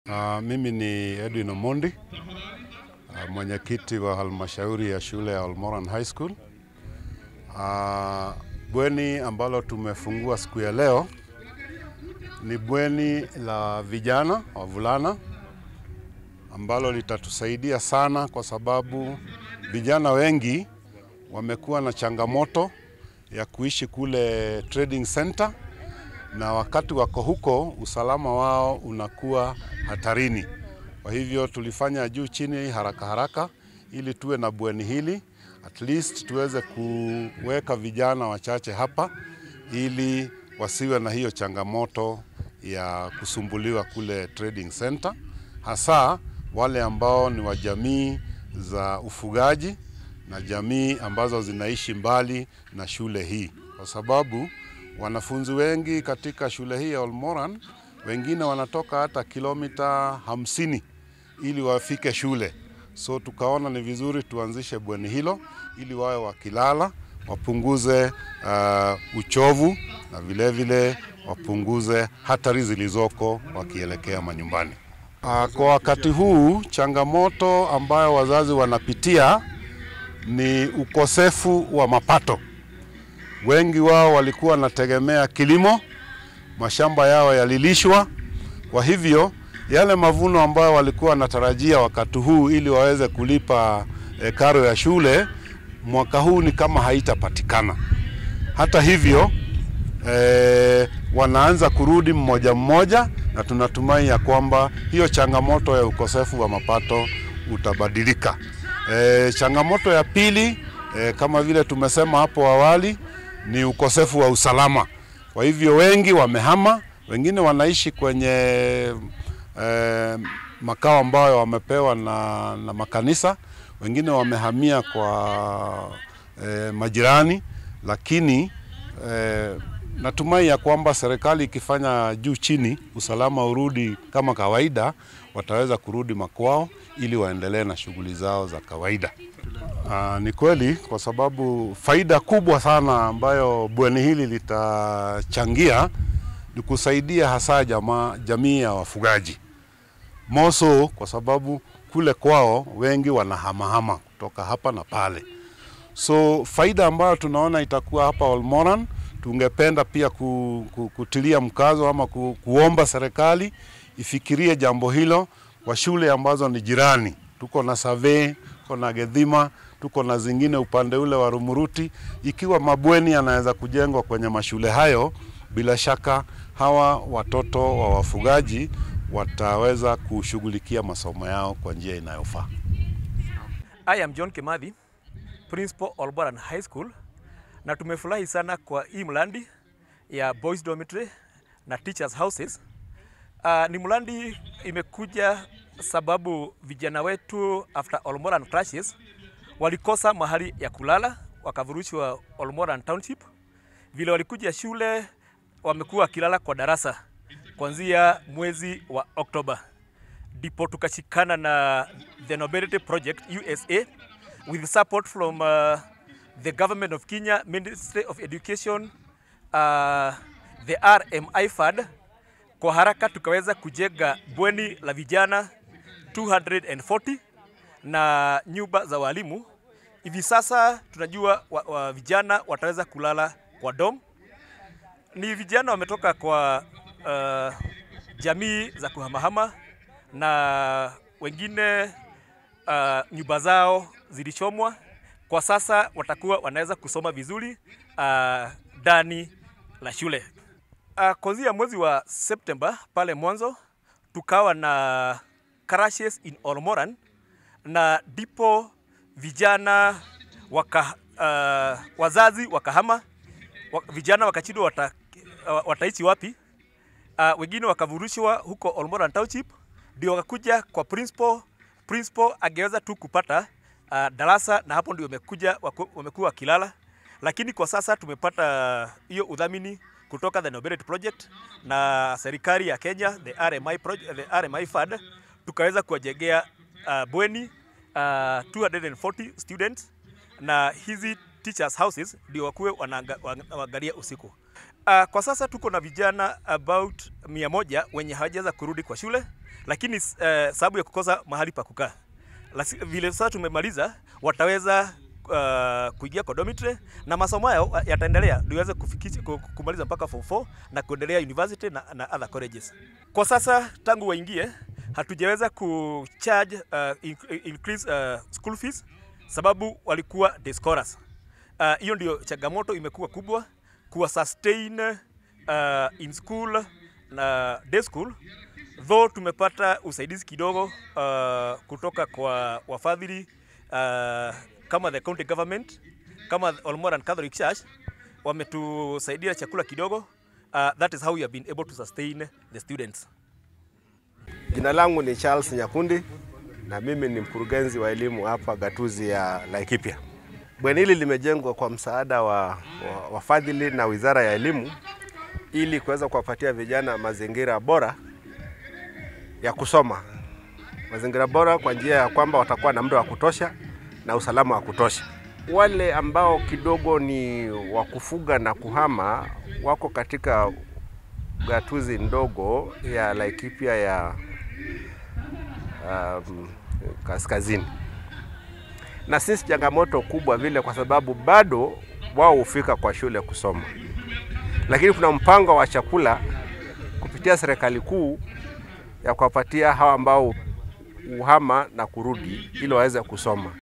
Uh, mimi ni Edwin Omondi uh, mwenyekiti wa halmashauri ya shule ya Olmoran High School. Uh, bweni ambalo tumefungua siku ya leo ni bweni la vijana wavulana ambalo litatusaidia sana kwa sababu vijana wengi wamekuwa na changamoto ya kuishi kule trading center na wakati wako huko usalama wao unakuwa hatarini. Kwa hivyo tulifanya juu chini haraka haraka ili tuwe na bweni hili at least tuweze kuweka vijana wachache hapa ili wasiwe na hiyo changamoto ya kusumbuliwa kule trading center, hasa wale ambao ni wa jamii za ufugaji na jamii ambazo zinaishi mbali na shule hii, kwa sababu wanafunzi wengi katika shule hii ya Olmoran wengine wanatoka hata kilomita hamsini ili wafike shule. So tukaona ni vizuri tuanzishe bweni hilo ili wawe wakilala wapunguze uh, uchovu na vilevile vile wapunguze hatari zilizoko wakielekea manyumbani. Uh, kwa wakati huu changamoto ambayo wazazi wanapitia ni ukosefu wa mapato. Wengi wao walikuwa wanategemea kilimo, mashamba yao yalilishwa. Kwa hivyo yale mavuno ambayo walikuwa wanatarajia wakati huu ili waweze kulipa e, karo ya shule, mwaka huu ni kama haitapatikana. Hata hivyo e, wanaanza kurudi mmoja mmoja, na tunatumai ya kwamba hiyo changamoto ya ukosefu wa mapato utabadilika. E, changamoto ya pili e, kama vile tumesema hapo awali ni ukosefu wa usalama. Kwa hivyo wengi wamehama, wengine wanaishi kwenye e, makao ambayo wamepewa na, na makanisa, wengine wamehamia kwa e, majirani, lakini e, natumai ya kwamba serikali ikifanya juu chini, usalama urudi kama kawaida, wataweza kurudi makwao ili waendelee na shughuli zao za kawaida. Aa, ni kweli kwa sababu faida kubwa sana ambayo bweni hili litachangia ni kusaidia hasa jamaa, jamii ya wafugaji moso, kwa sababu kule kwao wengi wanahamahama kutoka hapa na pale. So faida ambayo tunaona itakuwa hapa Olmoran, tungependa pia ku, ku, kutilia mkazo ama ku, kuomba serikali ifikirie jambo hilo kwa shule ambazo ni jirani. Tuko na Save, tuko na Gedhima, tuko na zingine upande ule wa Rumuruti. Ikiwa mabweni yanaweza kujengwa kwenye mashule hayo, bila shaka hawa watoto wa wafugaji wataweza kushughulikia masomo yao kwa njia inayofaa. I am John Kimathi, Principal Olmoran High School, na tumefurahi sana kwa hii mradi ya boys dormitory na teachers houses. Uh, ni mradi imekuja sababu vijana wetu after Olmoran clashes walikosa mahali ya kulala, wakavurushwa Olmoran Township. Vile walikuja shule, wamekuwa wakilala kwa darasa kuanzia mwezi wa Oktoba, ndipo tukashikana na the Nobility Project USA with support from uh, the government of Kenya, Ministry of Education, uh, the RMI Fund. Kwa haraka tukaweza kujenga bweni la vijana 240 na nyumba za walimu. Hivi sasa tunajua wa, wa vijana wataweza kulala kwa dom. Ni vijana wametoka kwa uh, jamii za kuhamahama na wengine uh, nyumba zao zilichomwa. Kwa sasa watakuwa wanaweza kusoma vizuri ndani uh, la shule. Uh, kuanzia mwezi wa Septemba pale mwanzo tukawa na crashes in Olmoran na ndipo vijana waka, uh, wazazi wakahama wak, vijana wakachindwa wata, uh, wataishi wapi. Uh, wengine wakavurushwa huko Olmoran Township, ndio wakakuja kwa principal. Principal angeweza tu kupata uh, darasa na hapo ndio wamekuja wamekuwa wakilala, lakini kwa sasa tumepata hiyo udhamini kutoka the Nobility Project na serikali ya Kenya the RMI, project, the RMI Fund tukaweza kuwajengea uh, bweni uh, 240 students na hizi teachers houses ndio wakuwe wanaangalia usiku. Uh, kwa sasa tuko na vijana about mia moja wenye hawajaweza kurudi kwa shule lakini uh, sababu ya kukosa mahali pa kukaa Lasi, vile sasa tumemaliza wataweza uh, kuingia kwa dormitory na masomo yao yataendelea ndio iweze kufikisha ku- kumaliza mpaka form 4 na kuendelea university na, na other colleges. Kwa sasa tangu waingie hatujaweza kucharge uh, in, increase uh, school fees sababu walikuwa day scorers. Uh, hiyo ndio changamoto imekuwa kubwa kuwa sustain uh, in school na day school though tumepata usaidizi kidogo uh, kutoka kwa wafadhili uh, kama the county government kama Olmoran Catholic Church wametusaidia chakula kidogo uh, that is how we have been able to sustain the students Jina langu ni Charles Nyakundi na mimi ni mkurugenzi wa elimu hapa gatuzi ya Laikipia. Bweni hili limejengwa kwa msaada wa, wa wafadhili na Wizara ya Elimu ili kuweza kuwapatia vijana mazingira bora ya kusoma, mazingira bora kwa njia ya kwamba watakuwa na muda wa kutosha na usalama wa kutosha. Wale ambao kidogo ni wa kufuga na kuhama wako katika gatuzi ndogo ya Laikipia ya um, kaskazini, na sisi changamoto kubwa vile, kwa sababu bado wao hufika kwa shule kusoma, lakini kuna mpango wa chakula kupitia serikali kuu ya kuwapatia hawa ambao uhama na kurudi ili waweze kusoma.